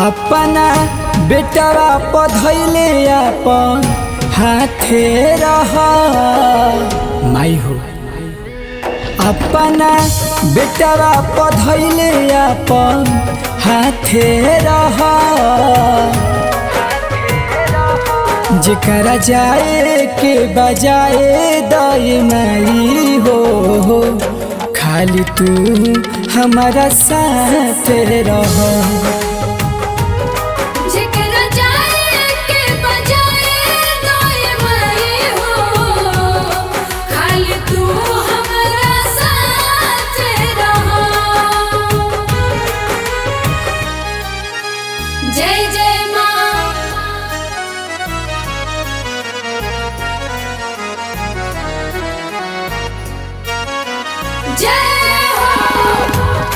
अपना बेटवा पधैले अपन हाथे रह माई हो अपना बेटवा पधैले अपन हाथे रह जेकरा जाए के बजाए दाई माई हो खाली तू हमारा साथ रह जेकरा जाए के बजाए दाए माई हो खाली तू हमरा साथ रहो जय जय माँ जय हो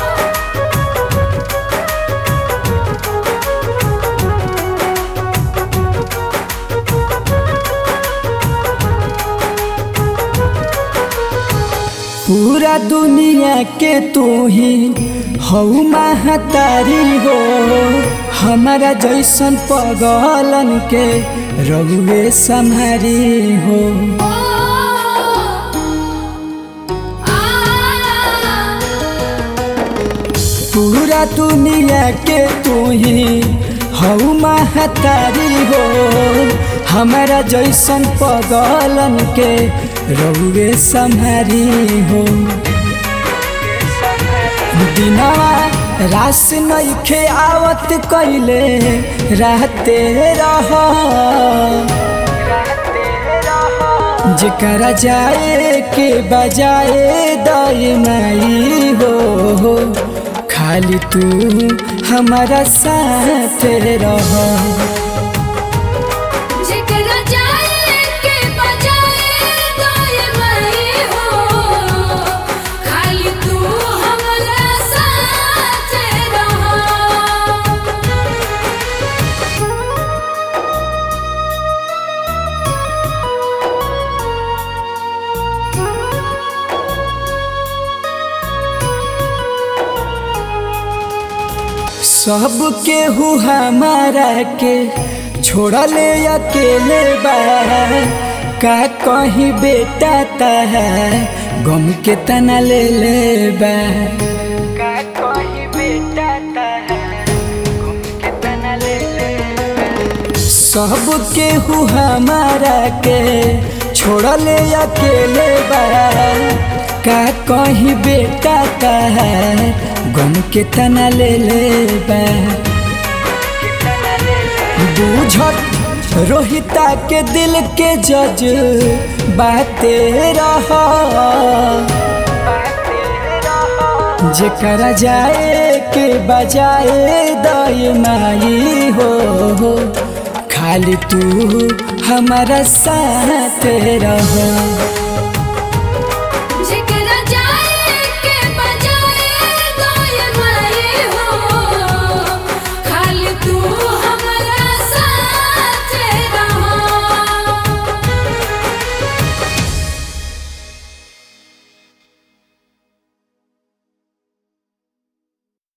पूरा दुनिया के तू ही हऊ महतारी हो हमारा जैसन पगलन के रघुवे संहारी हो पूरा दुनिया के तू ही हऊ महतारी हो हमारा जैसन पगलन के रघुवे संहारी हो दिनवा रास नइखे आवत कइले रहते रह जेकरा जाए के बजाए दाई माई हो खाली तू हमारा साथ रह जेकरा जाए के बजाए दाए माई हो खाली तू हमरा साथ रहो सब केहू हमारा के छोड़ले अकेले बा का कहीं बेटा ता गम के तना ले ले बा का कहीं बेटा ता गम के तना ले ले सब केहू हमारा के छोड़ले अकेले बा का कहीं बेटा का गम के तना ले ले बा बूझत रोहिता के दिल के जज बाते रह जेकरा जाए के बजाए दाई माई हो खाली तू हमारा साथ रह